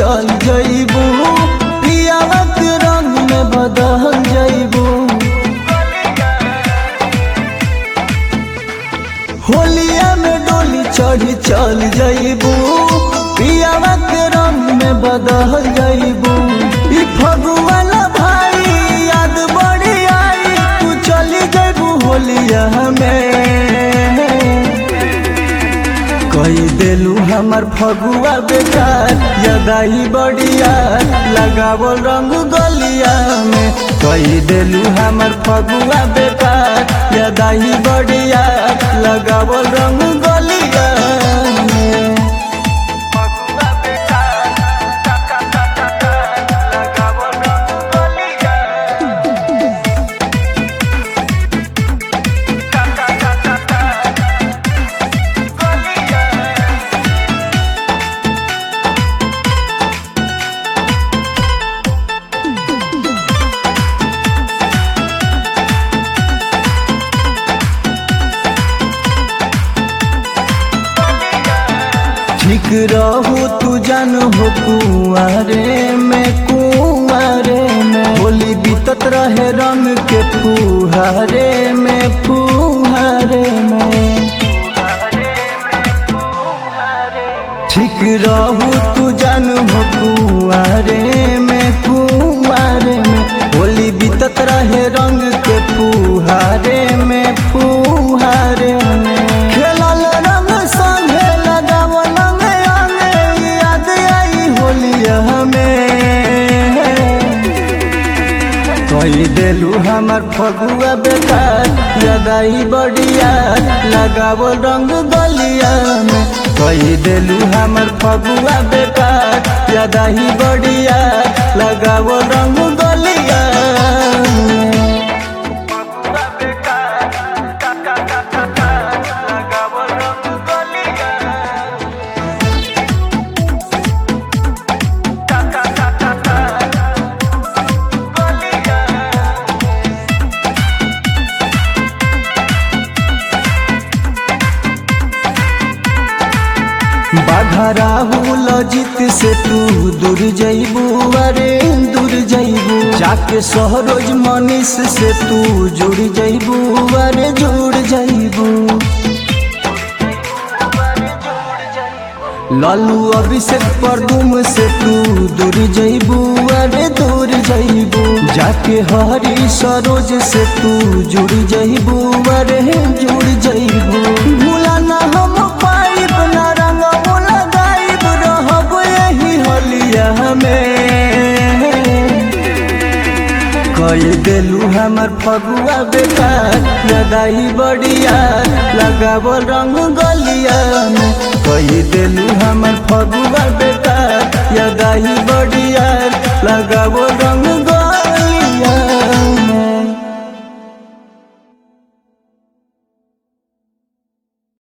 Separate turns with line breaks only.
चल जइबू पियावा के रंग में बदल जइबू होलिया में डोली चढ़ी चल जइबू पियावा के रंग में बदल जइबू ई फगुवाला भाई याद बड़ी आई तू चली जइबू होलिया में कही देलू हमर फगुआ बेकार यदाई बढ़िया लगावल रंग गलिया में कही देलू हमर फगुआ बेकार यदाई बढ़िया लगावल रंग गलिया में ठीक रहू तू जान हो कुआरे में कुआरे में होली बीतत रहे रंग के फुहारे में फुहारे में ठीक रहू तू जान हो कुआरे में कुआरे में होली बीतत रहे रंग के फुहारे में फुहारे में खेलल रंग संगे लगावल में आने याद आई होलिया में कही देलू हमर फगुआ बेकार यदाई बढ़िया लगावल रंग गलिया में कही देलू हमर फगुआ बेकार यदाई बढ़िया लगावल रंग गलिया में बाघराहू लजित से तू दूर जइबू अरे दूर जइबू जाके सहरोज मनीष से तू जुड़ जइबू अरे जुड़ जइबू लालू अभिषेक परदुम से तू दूर जइबू अरे दूर जइबू जाके हरी सरोज से तू जुड़ जइबू अरे जुड़ जइबू भूला ना हम पाइब ना रंग लगाइब रहब यही होलिया में कही देलू हमर फगुआ बेकार यदाई बढ़िया लगावल रंग गलिया में कही देलू हमर फगुआ बेकार यदाई बढ़िया लगावल